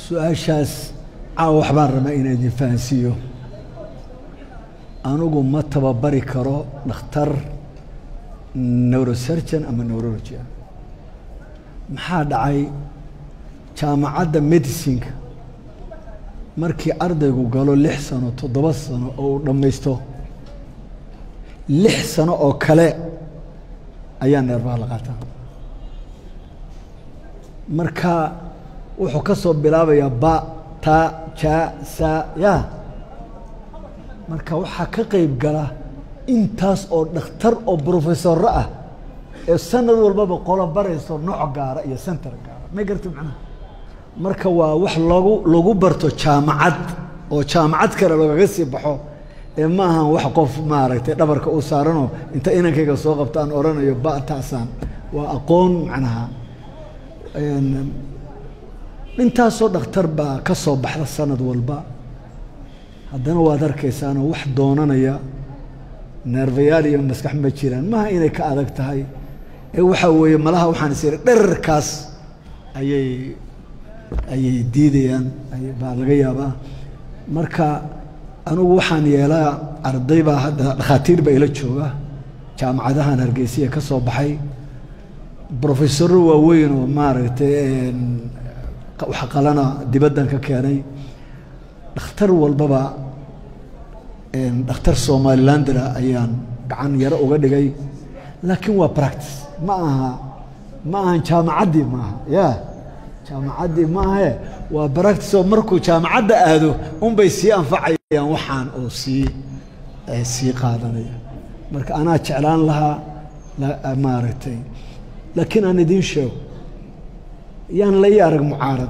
su-aashaas caawa waxbaan rabaa inaan idin fahansiiyo anigu ma tababari karo dhakhtar neurosurgeon ama neurology ah maxaa dhacay jaamacadda medicinka markii ardaygu galo lix sano toddoba sano oo uu dhammaysto lix sano oo kale ayaa neerbaha la qaataa marka wuxuu ka soo bilaabayaa ba ta ja sa ya marka waxaa ka qayb gala intaas oo dhakhtar oo brofesorro ah ee sanad walbaba qolo barayso nooc gaara iyo center gaara may garti macnaha marka waa wax lagu lagu barto jaamacad oo jaamacad kale lagaga sii baxo ee ma ahan wax qof maaragtay dhabarka u saaranoo inta inankayga soo qabto aan odhanayo ba taasaan waa aqoon macnaha intaasoo dhakhtar baa ka soo baxda sanad walba haddana waad arkaysaanoo wax doonanaya neerfayaal iyo maskax ma jiraan maha inay ka adag tahay ee waxaa weeye malaha waxaan is iri dherarkaas ayay ayay diidayaan baa laga yaabaa marka anugu waxaan yeelaa arday baa hadda dhakhaatiir baa ila jooga jaamacadahan hargeysiya ka soo baxay brofesoro waaweyn oo maaragtay wax qalana dibaddan ka keenay dhakhtar walbaba dhakhtar somalilandera ayaan gacan yaro uga dhigay laakiin waa practice ma aha ma ahan jaamacaddii maaha ya jaamacaddii maahae waa practice oo markuu jaamacadda aado unbay sii anfacayaan waxaan oo sii sii qaadanaya marka anaa jeclaan lahaa maaragtay laakiin aan idiin sheego yaan la ii arag mucaarad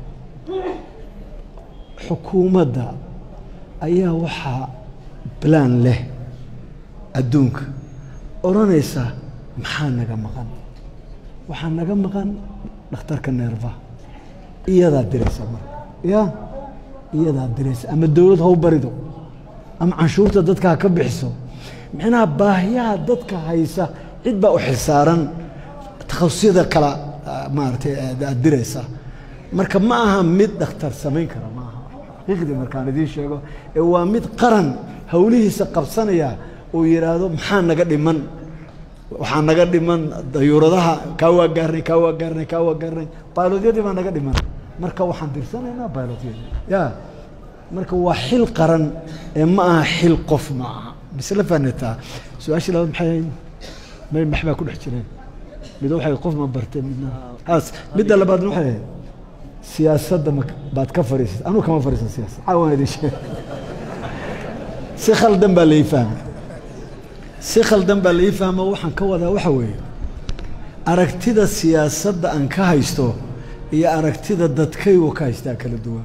xukuumadda ayaa waxaa balaan leh adduunka odhanaysa maxaa naga maqan waxaa naga maqan dhakhtarka neerfa iyadaa diraysa marka ya iyadaa diraysa ama dowlad haw barido ama canshuurta dadka ha ka bixiso micnaha baahiyaha dadka haysa cid baa u xilsaaran takhasusiyada kala maaragtay aad diraysa marka ma aha mid dhakhtar samayn kara ma aha xaqiiqdii markaan idiin sheego ee waa mid qaran howlihiisa qabsanaya uu yidhaahdo maxaa naga dhiman waxaa naga dhiman dayuuradaha kaa waa gaarnay kaa waa gaarnay kaa waa gaarnay bailotyadii baa naga dhiman marka waxaan dirsanaynaa bailotyadii ya marka waa xil qaran ee ma aha xil qof ma aha misla fahnataa su-aashii labaad maxay ahayd may max baa ku dhex jireen mid waxay qof ma bartay midna as midda labaadna waxay ahayd siyaasadda ma baad ka fadhiisat anugu kama fadhiisan siyaasad caawan idin sheeg si khaldan baa lai fahmay si khaldan baa lai fahmo waxaan ka wadaa waxa weeye aragtida siyaasadda aan ka haysto iyo aragtida dadkaygu ka haystaa kala duwan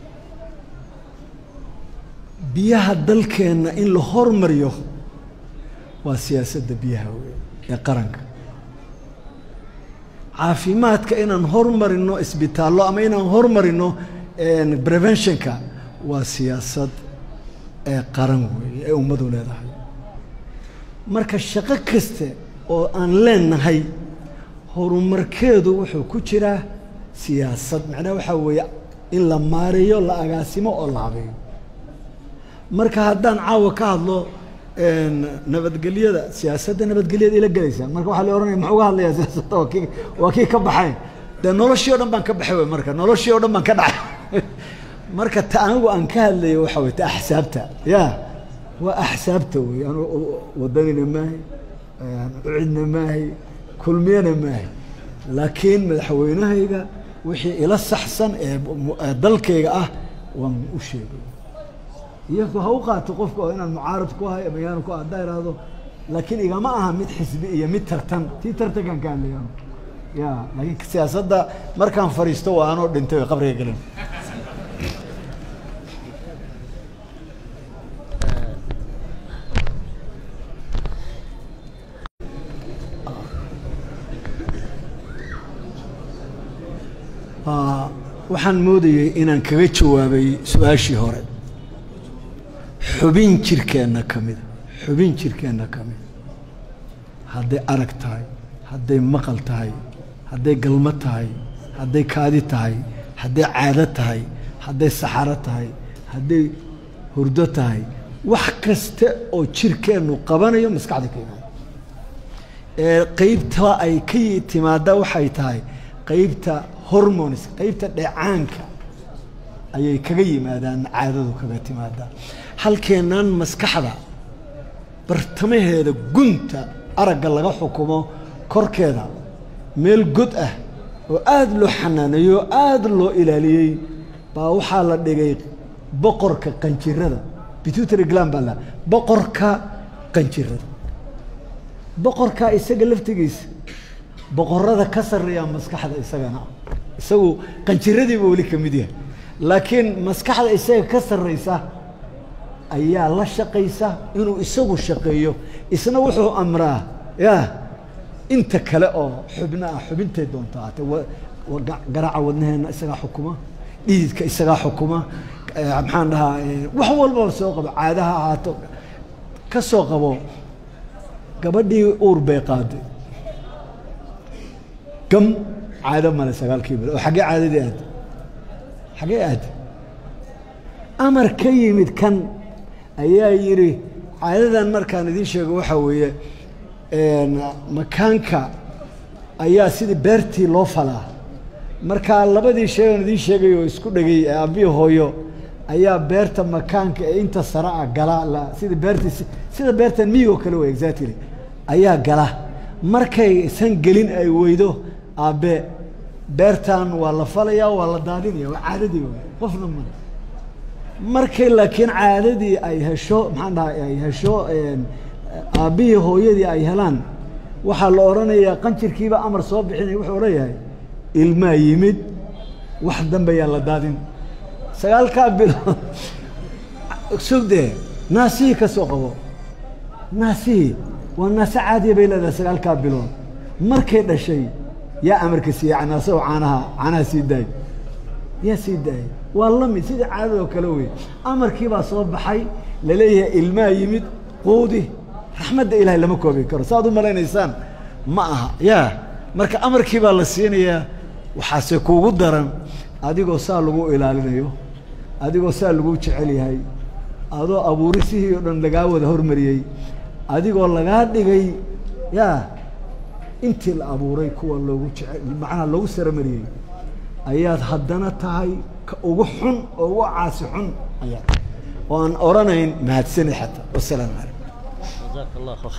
biyaha dalkeenna in la hormariyo waa siyaasadda biyaha wey ee qaranka caafimaadka inaan hormarino isbitaallo ama inaan hormarino preventionka waa siyaasad ee qaran weeye ee ummadu leedahay marka shaqo kaste oo aan leenahay horumarkeedu wuxuu ku jiraa siyaasad macnaha waxaa weeye in la maareeyo la agaasimo oo la habeeyo marka haddaan caawa ka hadlo nabadgelyada siyaasadda nabadgelyada ila gelaysaa marka waxaa la ohanaya maxuu ga hadlayaa siyaasadda waa kii waa kii ka baxay dee noloshii o dhan baan ka baxay wey marka noloshii o dhan baan ka dhacay marka ta anigu aan ka hadlayo waxa wey ta axsaabta ya waa axsaabta wey anu wadanina maahay ucidna maahay kulmiyana maahay laakiin madaxweynahayga wixii ila saxsan ee dalkayga ah waan u sheegay iyaku ha u qaato qofka oo inaan mucaarad ku ahay ama yaanu ku ah haddaa ihahdo laakiin igama aha mid xisbi iyo mid tartan tii tartankaan ka hadlaya ya laakiin siyaasadda markaan fadhiisto waa anoo dhintay way qabriga gelin waxaan moodayey inaan kaga jawaabay su-aashii hore xubin jirkeenna ka mida xubin jirkeenna ka mida hadday arag tahay hadday maqal tahay hadday galmo tahay hadday kaadi tahay hadday caado tahay hadday saxaro tahay hadday hurdo tahay wax kasta oo jirkeennu qabanayo maskaxda ka imaada ee qeybta ay ka timaada waxay tahay qeybta hormones qeybta dheecaanka ayay kaga yimaadaan caadadu kaga timaadaa halkeennan maskaxda bartamaheeda gunta aragga laga xukumo korkeeda meel god ah oo aada loo xanaaneeyo oo aada loo ilaaliyey baa waxaa la dhigay boqorka qanjirada bitutary glan baa la boqorka qanjirada boqorka isaga laftigiisa boqorada ka sarreeyaa maskaxda isagana isagu qanjiradiiba weli ka mid yahay laakiin maskaxda isaga ka sarraysa ayaa la shaqaysa inuu isagu shaqeeyo isna wuxuu amraa ya inta kale oo xubno ah xubintay doonto aate garaaca wadnaheena isagaa xukuma dhididka isagaa xukuma maxaan dhahaa wax walbaba soo qabo caadaha ahaato ka soo qabo gabadhii uur bay qaaday gam caado male sagaalkii bil oo xaggee caadadii aad xaggee aad amar ka yimid kan ayaa yidhi caadadan markaan idiin sheego waxaa weeye makaanka ayaa sidii beertii loo falaa markaa labadii sheegan idiin sheegay oo isku dhegay aabbihi hooyo ayaa beerta makaanka ee inta sare ah gala la sida beertii sida beertan miyigoo kale wey exactly ayaa gala markaysan gelin ay weydo aabbe beertan waa la falayaa waa la daadinaya waa caadadii wey qofna male markay laakiin caadadii ay hesho maxaan dhaha ay hesho aabbihii hooyadii ay helaan waxaa la odhanayaa qanjirkiiba amar soo bixinaya wuxuu odhan yahay ilmaa yimid wax dambe yaa la daadin sagaalkaa bilood sugdee naasihii ka soo qabo naasihii waa naase caadiya bay leedahay sagaalkaa bilood markay dhashay yaa amarka siiyey canaasoo caanaha caanaha sii daay yaa sii daayay waa la mid sidii caadadoo kale wey amarkii baa soo baxay laleeyahay ilmaa yimid quudi raxmadda ilaahay lama koobi karo saaad u malaynaysaan ma aha yaa marka amarkii baa la siinayaa waxaase kuugu daran adigoo saa lagu ilaalinayo adigoo saa lagu jecel yahay adoo abuurisihii oo dhan lagaa wada hormariyey adigoo lagaa dhigay yaa intii la abuuray kuwa loogu jece macnaha loogu saramariyey ayaad haddana tahay ka ugu xun oo ugu caasi xun ayaa oo aan odhanayn mahadsani xataa wasalaamu calaykum